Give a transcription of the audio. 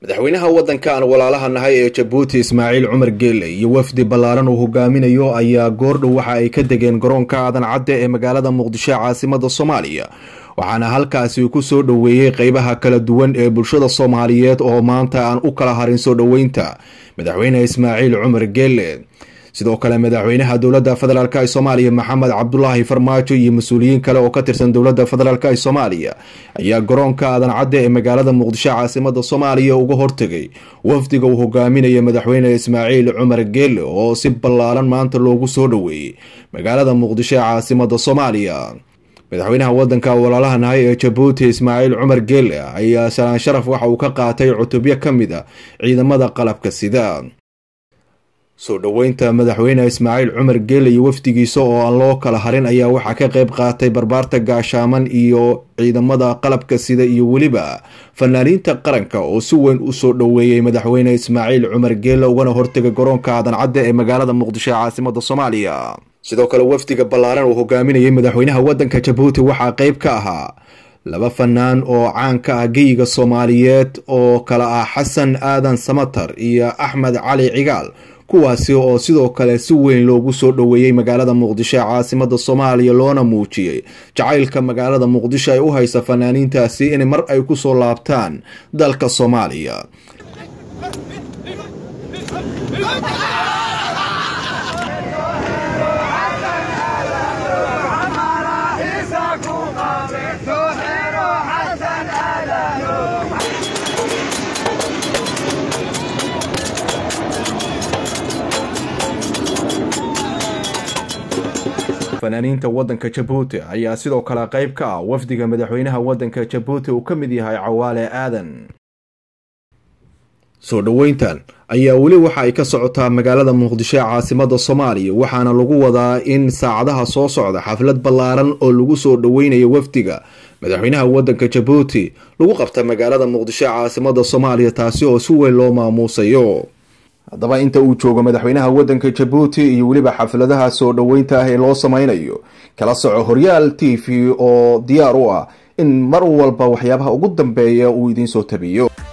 madaxweynaha waddanka aan walaalaha nahay ee jabuuti ismaaciil cumar geele iyo wafdi ballaaran uu hogaaminayo ayaa goordhow waxa ay ka degeen garoonka aadan cadde ee magaalada muqdisho caasimada soomaaliya waxaana halkaasi ku soo dhoweeyey qeybaha kala duwan ee bulshada soomaaliyeed oo maanta aan u kala harin soo dhoweynta madaxweyne ismaaciil cumar geele sidoo kale madaxweynaha dowladda federaalk ee soomaaliya maxamed cabdulaahi farmaajo iyo mas-uuliyiin kale oo ka tirsan dowladda federaalk ee soomaaliya ayaa garoonka aadan cadde ee magaalada muqdisho caasimada soomaaliya uga hortegay wafdiga uu hogaaminaya madaxweyne ismaaciil cumar geele oo si ballaaran maanta loogu soo dhoweeyey magaalada muqdisho ee caasimada soomaaliya madaxweynaha wadanka walaalaha nahay ee jabuuti ismaaciil cumar geele ayaa salaan sharaf waxa uu ka qaatay cutubyo ka mid a ciidamada qalabka sida soo dhoweynta madaxweyne ismaaciil cumar geele iyo wafdigiisa oo aan loo kala harin ayaa waxaa ka qeyb qaatay barbaarta gaashaaman iyo ciidamada qalabka sida iyo weliba fanaaniinta qaranka oo si weyn usoo dhoweeyey madaxweyne ismaaciil cumar geele ugana hortegay garoonka aadan cadde ee magaalada muqdisho ee caasimada soomaaliya sidoo kale wafdiga ballaaran uu hogaaminayay madaxweynaha wadanka jabuuti waxaa qeyb ka ahaa laba fanaan oo caan ka ah geyiga soomaaliyeed oo kale ah xasan aadan samatar iyo axmed cali cigaal kuwaasi oo sidoo kale si weyn loogu soo dhoweeyey magaalada muqdisho ee caasimada soomaaliya loona muujiyey jacaylka magaalada muqdisho ay u haysa fanaaniintaasi in mar ay kusoo laabtaan dalka soomaaliya fanaaniinta wadanka jabuuti ayaa sidoo kale qeyb ka ah wafdiga madaxweynaha wadanka jabuuti uu ka mid yahay cawaale aadan soo dhoweyntan ayaa weli waxa ay ka socotaa magaalada muqdisho ee caasimada soomaaliya waxaana lagu wadaa in saacadaha soo socda xaflad ballaaran oo lagu soo dhoweynayo wafdiga madaxweynaha wadanka jabuuti lagu qabta magaalada muqdisho ee caasimada soomaaliya taasi oo si weyn loo maamuusayo haddaba inta uu joogo madaxweynaha wadanka jabuuti iyo weliba xafladaha soo dhoweynta ah ee loo sameynayo kala soco horyaal t v oo diyaar u ah in mar walba waxyaabaha ugu dambeeya uu idiin soo tabiyo